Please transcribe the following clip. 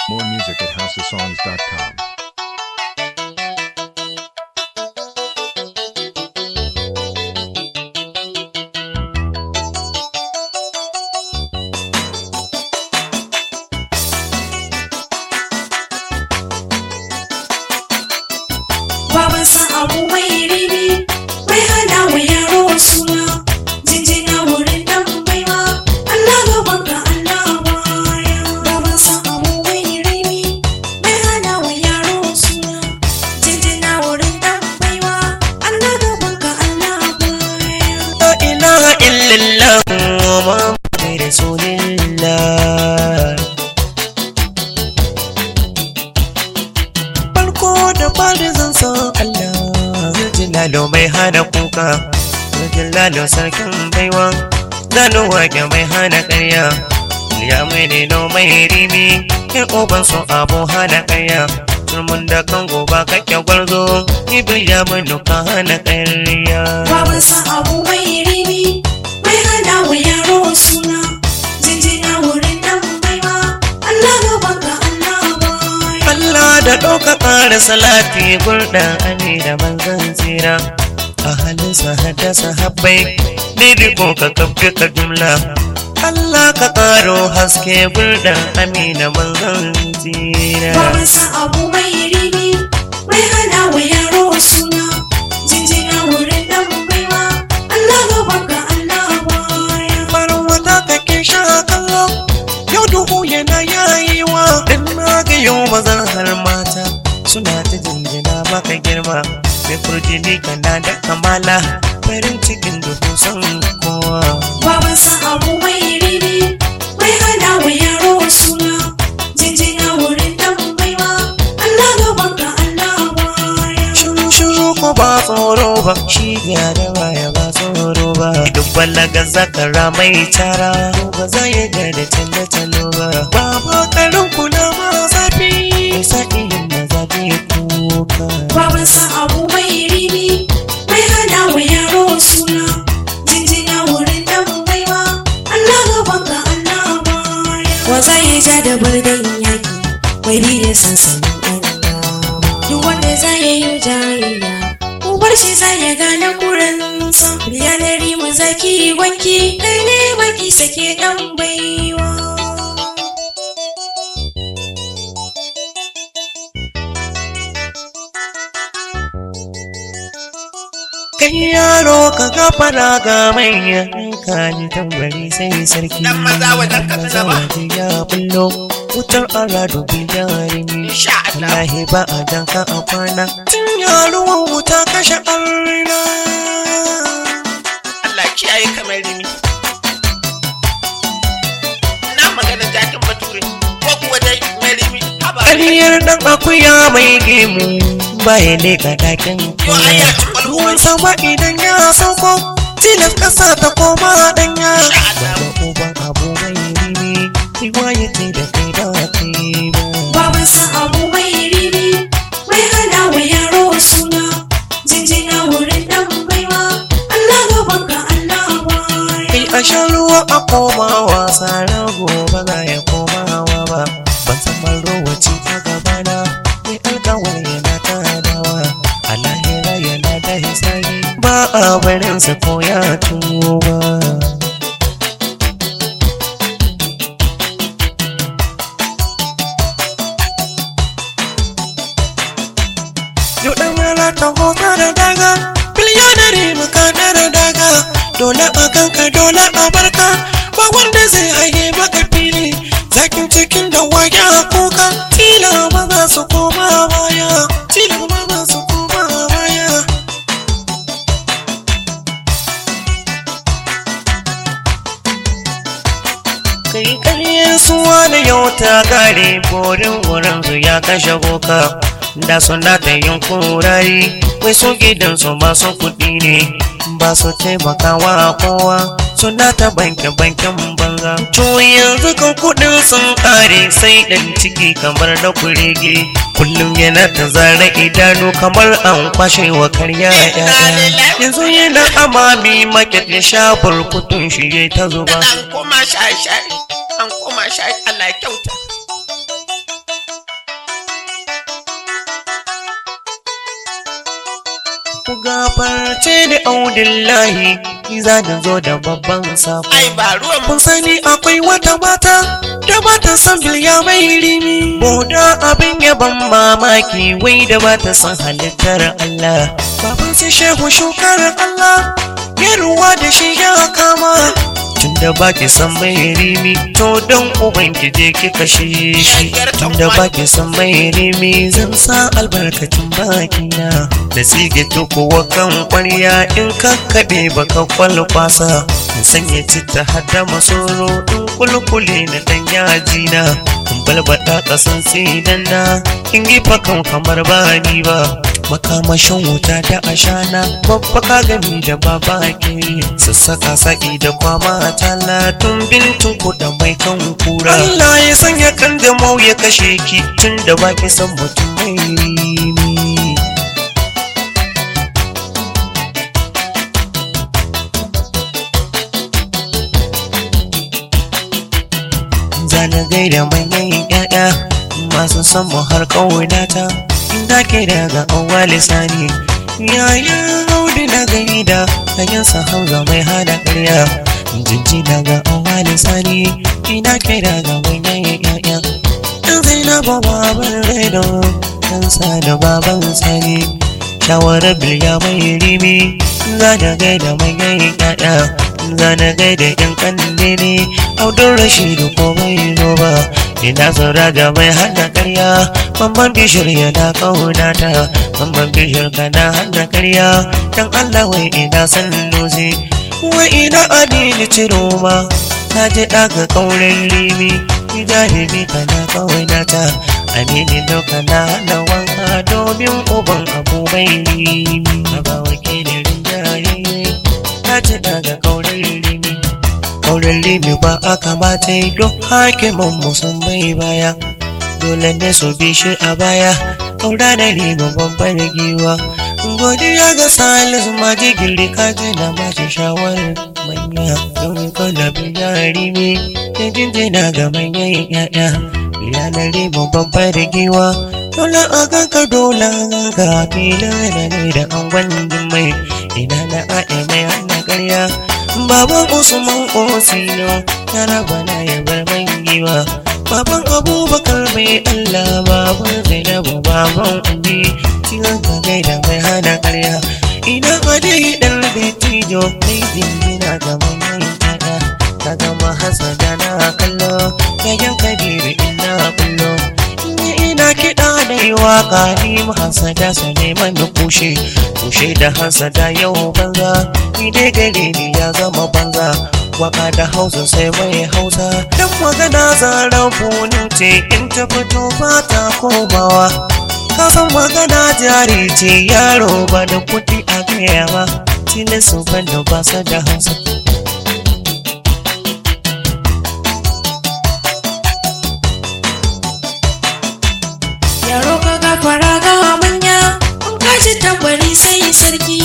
More music at houseofsongs.com. babansa abu mai rini mai hana wa yaro suna jinjina wurin dan baiwa Allah gaban ka Allah baya babansa abu mai rini mai hana wa yaro suna jinjina wurin dan baiwa Allah gaban ka Allah baya La ilaha illallah Muhammadu Rasulillah Farko da fari zan san Allah Zuljalalo mai hana kuka Zuljalalo sarkin baiwa Zanu wake mai hana ƙarya Ya mai nino mai rimi Yan oban su abu hana ƙarya Turmun da kan goba kake gwarzo Ibil ya manuka hana ƙarya babansa abu mai rini mai hana wa yaro suna jinjina wurin dan baiwa Allah gaban ka Allah baya Allah da ɗauka ƙara salati gurɗa ane da manzan tsira a halinsa haddasa habbai daidai ko ka kafke ka jumla Allah ka ƙaro haske gurɗa amina manzan tsira babansa abu mai rini mai hana wa yaro suna jinjina wurin dan baiwa Allah gaban ka Allah baya farin wata kake sha kallo yau duhu yana yayewa in na ga yau mazan har mata suna ta jinjina maka girma mai furjini kana da kamala farin cikin duhu son kowa babansa abu mai rini mai hana wa yaro suna jinjina wurin dan baiwa Allah gaban ka Allah baya Shuru shuru ko ba tsoro ba shi ga da baya ba tsoro ba duk balaga zakara mai tara ba za ya ga da talla talo ba ba ba karin kula ma zafi sai yin na zafi kuka babansa abu mai rini mai hana wa yaro suna jinjina wurin dan baiwa Allah gaban ka Allah baya wa zai ja da birnin yaki mai bi da sansanin ɗan duk wanda zai yi jayayya ubar shi zai ya gane kuransa yanar mu zaki wanki kai ne baki sake dan baiwa kai yaro ka gafara ga manyan ka ni tambari sai sarki Dan maza wajen ka Maza zama. waje ya bullo wutar aradu bi jarumi Insha Allah. wallahi ba a danka a kwana tun yaruwan wuta kashe arna Allah kiyaye kamar rimi. Na magana jakin bature ko kuwa dai mai rimi haba. ƙaryar dan akuya mai gemu baya leka dakin Yo, ai ya ci kwalkwal. ruwan sama idan ya sauko tilas ƙasa ta koma danya Insha Allah. Baba uban abu mai rimi riwaya ce da kai da kai ba babansa abu mai rini mai hana wa yaro suna jinjina wurin dan baiwa Allah gaban ka Allah baya kai a shan ruwa a koma wasa rago ba za ya komawa ba ban san marowaci a gabana mai alkawar yana tadawa a lahira yana da hisabi ba a barin sa ko ya tuba Yau ɗan rana ta hota da daga Biliyonari muka da daga Dole a kanka dole a barka Ba wanda zai haye maka fili Zakin cikin da wage a kuka Tila ba za su koma baya Tila ba za su koma baya kai ƙaryar suwa da yau ta gare borin wurin su ya kashe boka da suna ta yin kurari wai su gidansu masu kuɗi ne ba su taimakawa kowa suna ta banke banken banza to yanzu kan kuɗin sun ƙare sai ɗan ciki kamar na kurege kullum yana ta zara idanu kamar an kwashe wa karya yaya yanzu yana amami maket ya sha burkutun shi ya ta zuba An koma shaye-shaye. An koma shaye Allah ya kyauta. ku gafarce da audillahi ni za da zo da babban sako ai ba ruwan mu kun sani akwai wata mata da bata san bilya mai rimi boda abin yaban mamaki wai da bata san halittar Allah baban sai shehu shukar Allah ya ruwa da shi ya kama tunda baki san mai rimi to don uban ki je ki kashe shi tunda baki san mai rimi zan sa albarkacin bakina da sige tukuwa kan kwarya in kakkaɓe baka kwalkwasa in sanya citta hada masoro in kulkule na dan yaji na in balbada kasan tsidan na in yi fakan kamar ba ni ba makamashin wuta da ashana babba ka gami da baba ke sassaka sa'i da kwama talatun bintu kuɗa mai kan kura Allah ya sanya kan da mau ya kashe ki tun da baki san mutum mai rimi zana gaida manyan ƴaƴa masu son mu har ƙaunata inda ke daga awwa lisani yayin audu na gaida hanyarsa hauza mai hada ƙarya jinji daga awwa lisani ina ke daga manyan ƴaƴa ɗan zainabu baban raido ɗan sa da baban sani shawarar bilya mai rimi za da gaida manyan ƴaƴa za na gaida yan kanne ne audun rashidu ko bai zo ba ina saura ga mai hana karya mamman bishir yana kaunata mamman bishir kana hana karya dan allah wai ina san lozi wai ina adini ciro ma ta ji daga kauren rimi jahili kana kaunata amini doka na hana wanka domin uban abu bai rimi a ba wakilin rinjaye ta ci daga kauren rimi kauren rimi ba a kamata yi don hakiman musun bai baya dole ne su bi shi a baya kaura da rimi babbar giwa godiya ga salisu majigiri kaji na bashi shawarar manya don kwallabin jarimi da jinjina ga manyan yaya yanar rimi babbar giwa dole a ganka dole ga filin da ne da an gwandun mai ina na a'e mai hana karya baban usman osino na raba na ya bar giwa baban abubakar mai allah baban zainabu baban ubi cikin ka gaida mai hana karya ina ade dan betijo mai dingina ga manyan yaya ka gama hasada na kallo yayan kabiru ina kullo ina kiɗa da yi waka ni hasada su neman da kushe kushe da hasada yau banza ni dai gare ni ya zama banza waka da hausa sai mai hausa dan magana zarar bunu ce in ta fito ba ta komawa ka san magana jari ce yaro ba da kuɗi a gaya ba tilin su ban da ba su da hausa yaro ka gafara ga manya in ka ji tambari sai sarki